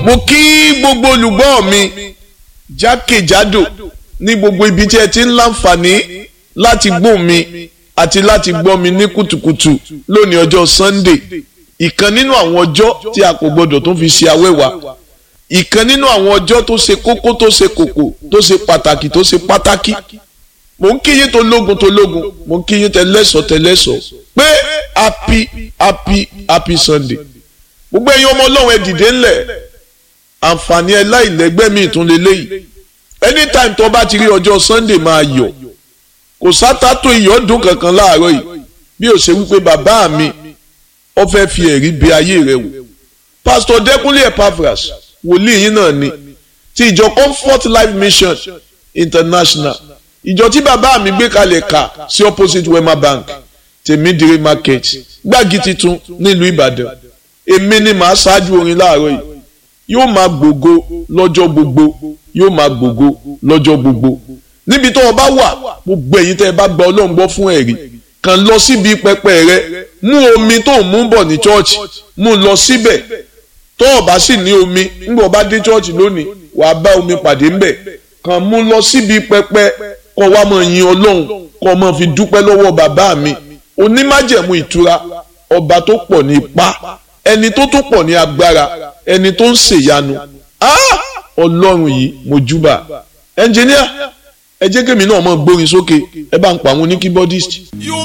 mo kí gbogbo olùgbọ́ mi jákèjádò ní gbogbo ibi tí ẹ ti ń láǹfààní láti gbọ́ mi àti láti gbọ́ mi ní kùtùkùtù lónìí ọjọ́ Sunday ìkan nínú àwọn ọjọ́ tí a kò gbọdọ̀ tó fi ṣe awẹ́wà ìkan nínú àwọn ọjọ́ tó ṣe kókó tó ṣe kòkò tó ṣe pàtàkì tó ṣe pátákì mo ń kíyìn tó lógun tó lógun mo ń kíyìn tẹlẹ́sọ̀ tẹlẹ́sọ̀ pé happy happy happy Sunday gbogbo ẹ̀yin ọmọ ọlọ́run ẹ dìde ńlẹ̀ àǹfààní ẹ láìlẹ́gbẹ́ mi ìtún lélẹ́yìí anytime tó bá ti rí ọjọ́ Sunday máa yọ̀ kò sátátó ìyọ́dún kankan láàárọ̀ yìí bí ó ṣe wípé bàbá mi ó fẹ́ fi ẹ̀rí bí ayé rẹ̀ wò Pastor Dẹ́kunlé Epaphras wòlíì yín náà ni ti ìjọ Comfort Life Mission International ìjọ tí bàbá mi gbé kalẹ̀ kà sí opposite Wema Bank tèmídìrí market gbági titun nílùú Ìbàdàn èmi ni màá ṣáájú orin láàárọ̀ yìí yóò máa gbògo lọ́jọ́ gbogbo yóò máa gbògo lọ́jọ́ gbogbo níbi tó o bá wà gbogbo ẹ̀yin tẹ́ ẹ bá gba Ọlọ́run gbọ́ fún ẹ̀rí kàn lọ síbi pẹpẹ rẹ mú omi tó ń mú bọ̀ ní chọ́ọ̀chì mú lọ síbẹ̀ tó o bá sì ní omi nígbà o bá dé chọ́ọ̀chì lónìí wàá bá omi pàdé ńbẹ̀ kàn mú lọ síbi pẹpẹ kó wá máa yin Ọlọ́run kó máa fi dúpẹ́ lọ́wọ́ bàbá mi onímájẹ̀mú ìtura ọba tó pọ̀ ní ipá ẹni tó tún pọ̀ ní agbára ẹni tó ń ṣèyanu ọlọ́run yìí mo júbà ẹnjìníà ẹ jẹ́ kémi náà mọ̀ gbórin sókè ẹ bá ń pa àwọn oníkíbọ́dìst. You